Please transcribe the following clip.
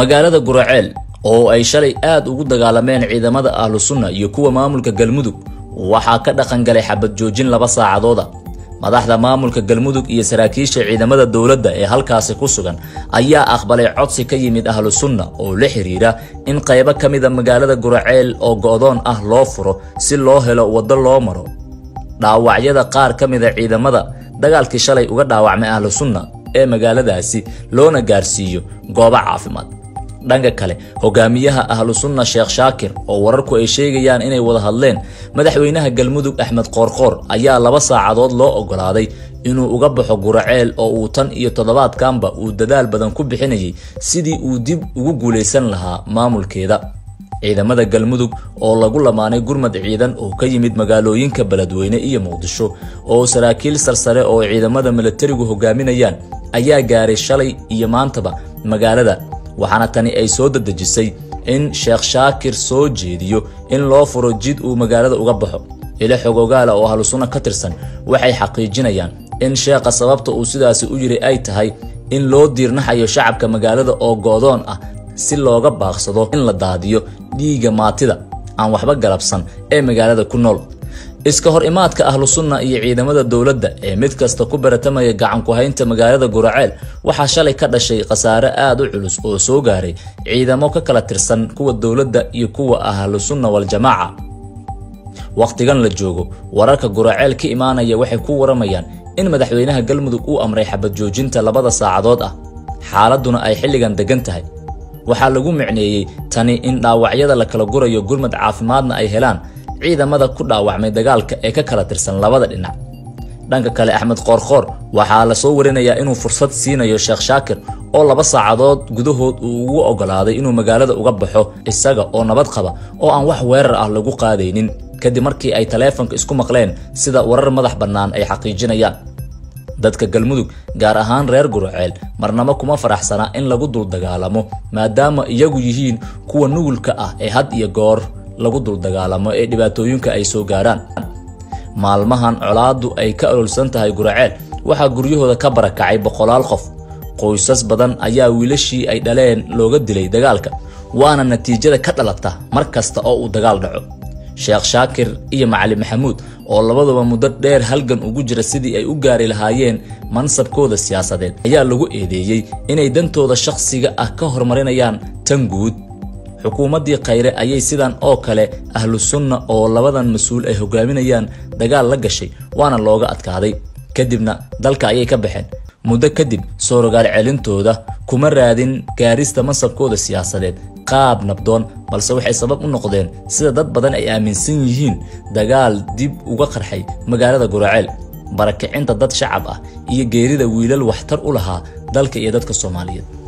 magaalada guraceel oo ay shalay aad ugu dagaalameen ciidamada ahlu sunna iyo kuwa maamulka galmudug waxaa ka dhaqan galay xabad joojin laba saacadooda madaxda maamulka galmudug iyo saraakiisha ciidamada dowladda ee halkaasi ku sugan ayaa aqbalay codsi ka yimid ahlu sunna oo la xiriira in qaybo ka mida magaalada guraceel oo go'doon ah loo furo si loo helo waddo loo maro dhaawacyada qaar ka mida ciidamada dagaalkii shalay uga dhaawacmay ahlu sunna ee magaaladaasi loona gaarsiiyo goobo caafimaad dhanka kale hogaamiyaha ahlu sunna sheekh shaakir oo wararku ay sheegayaan inay wada hadleen madaxweynaha galmudug axmed qoorqoor ayaa laba saacadood loo ogolaaday inuu uga baxo guraceel oo uu tan iyo toddobaadkanba uu dadaal badan ku bixinayay sidii uu dib ugu guulaysan lahaa maamulkeeda ciidamada galmudug oo lagu lamaanay gurmad ciidan oo ka yimid magaalooyinka beledweyne iyo muqdisho oo saraakiil sarsare oo ciidamada milatarigu hogaaminayaan ayaa gaaray shalay iyo maantaba magaalada waxaana tani ay soo dadejisay in sheekh shaakir soo jeediyo in loo furo jid uu magaalada uga baxo ilo xogogaala oo ahlu sunna ka tirsan waxay xaqiijinayaan in sheekha sababta uu sidaasi u yiri ay tahay in loo diirnaxayo shacabka magaalada oo goodoon ah si looga baaqsado in la daadiyo dhiigga maatida aan waxba galabsan ee magaalada ku nool iska hor imaadka ahlu sunna iyo ciidamada dowladda ee mid kasta ku baratamaya gacan ku haynta magaalada guraceel waxaa shalay ka dhashay khasaare aad u culus oo soo gaaray ciidamo ka kala tirsan kuwa dowladda iyo kuwa ahlu sunna waljamaaca wakhtigan la joogo wararka guraceel ka imaanaya waxay ku waramayaan in madaxweynaha galmudug uu amray xabad joojinta labada saacadood ah xaaladduna ay xilligan degan tahay waxaa lagu micneeyey tani in dhaawacyada la kala gurayo gurmad caafimaadna ay helaan ciidamada ku dhaawacmay dagaalka ee ka kala tirsan labada dhinac dhanka kale axmed qoorqoor waxaa lasoo warinayaa inuu fursad siinayo sheekh shaakir oo laba saacadood gudahood uu ugu ogolaaday inuu magaalada uga baxo isaga oo nabad qaba oo aan wax weerar ah lagu qaadaynin kadib markii ay taleefanka isku maqleen sida warar madax bannaan ay xaqiijinayaan dadka galmudug gaar ahaan reer guraceel marnamo kuma faraxsana in lagu dul dagaalamo maadaama iyagu yihiin kuwa nugulka ah ee had iyo goor lagu dul dagaalamo ee dhibaatooyinka ay soo gaaraan maalmahan colaaddu ay ka ololsan tahay guraceel waxaa guryahooda ka barakacay boqolaal qof qoysas badan ayaa wiilashii ay dhaleen looga dilay dagaalka waana natiijada ka dhalata mar kasta oo uu dagaal dhaco sheekh shaakir iyo macali maxamuud oo labaduba muddo dheer halgan ugu jira sidii ay u gaari lahaayeen mansabkooda siyaasadeed ayaa lagu eedeeyey inay dantooda shakhsiga ah ka horumarinayaan tan guud xukuumaddii khayre ayay sidan oo kale ahlu sunna oo labadan mas-uul ay hogaaminayaan dagaal la gashay waana looga adkaaday kadibna dalka ayay ka baxeen muddo kadib soo rogaal celintooda kuma raadin gaarista mansabkooda siyaasadeed qaab nabdoon balse waxay sabab u noqdeen sida dad badan ay aaminsan yihiin dagaal dib uga qarxay magaalada guraceel barakicinta dad shacab ah iyo geerida wiilal waxtar u lahaa dalka iyo dadka soomaaliyeed